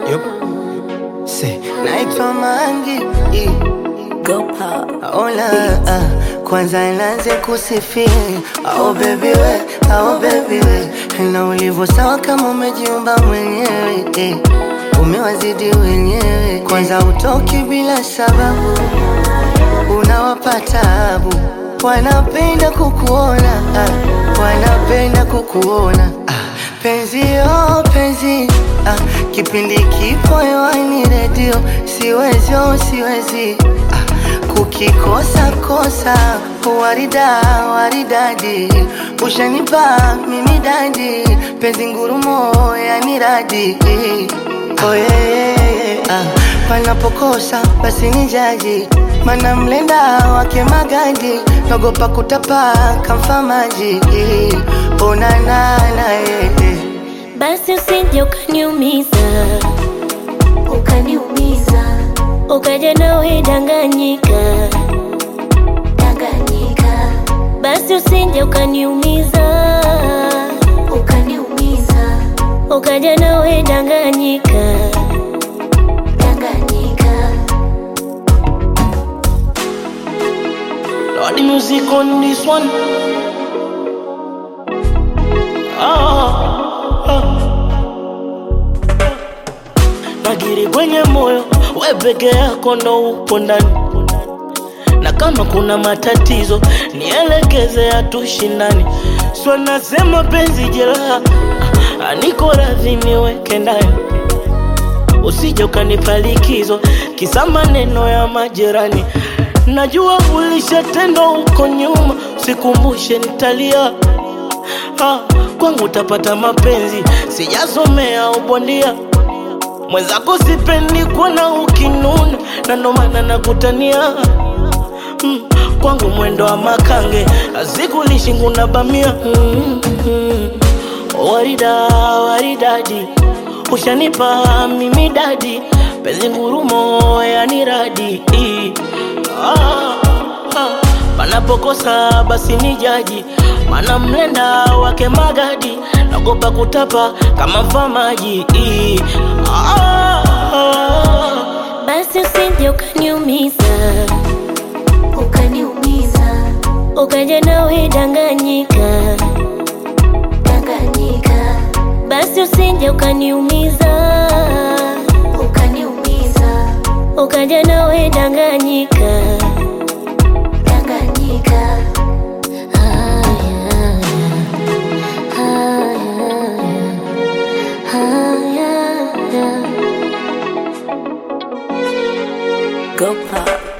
Yup. Say, naitwa Mangi eh. Go pop. Ola, ah, kwanza nianze kusifia oh baby we, oh baby we na ulivyo sawa kama umejiumba mwenyewe eh. Umewazidi wenyewe, kwanza utoki bila sababu, unawapa tabu, wanapenda kukuona ah, wanapenda kukuona ah, penzi oh penzi ah, kipindi kipo hewani redio, siwezi oh siwezi ah, kukikosa kosa warida waridadi ushanipa mimi dadi penzi ngurumo yani radi oh, yeah, yeah, yeah. Ah, panapokosa basi ni jaji mana mlenda wake magadi nagopa kutapa kamfa maji onanana yeah, yeah. Basi usije ukaniumiza, ukaniumiza ukaja nawe danganyika, danganyika basi usije ukaniumiza, ukaniumiza ukaja nawe danganyika. danganyika Lord, the music on this one. Ah, ah. Nagiri kwenye moyo, we peke yako ndo upo ndani, na kama kuna matatizo nielekeze, hatushindani. Sio nasema penzi jeraha, ah, niko radhi niweke ndani usije ukanipa likizo kisa maneno ya majirani. Najua ulishatendwa huko nyuma, sikumbushe nitalia. Ah, kwangu utapata mapenzi, sijasomea ubondia. Mwenzako sipendi kuona ukinuna, na ndo maana nakutania mm, kwangu mwendo wa makange azikulishi nguna bamia mm, mm, warida waridadi ushanipa mimi dadi penzi ngurumo yani radi ah, ah, panapokosa basi ni jaji mana mlenda wake magadi nagopa kutapa kama mfamaji ah, ah, Basi usije ukaniumiza, ukaniumiza ukaja nawe danganyika, danganyika basi usije ukaniumiza, ukaniumiza ukaja nawe danganyika. danganyika Haya, haya, haya, haya. Go pop.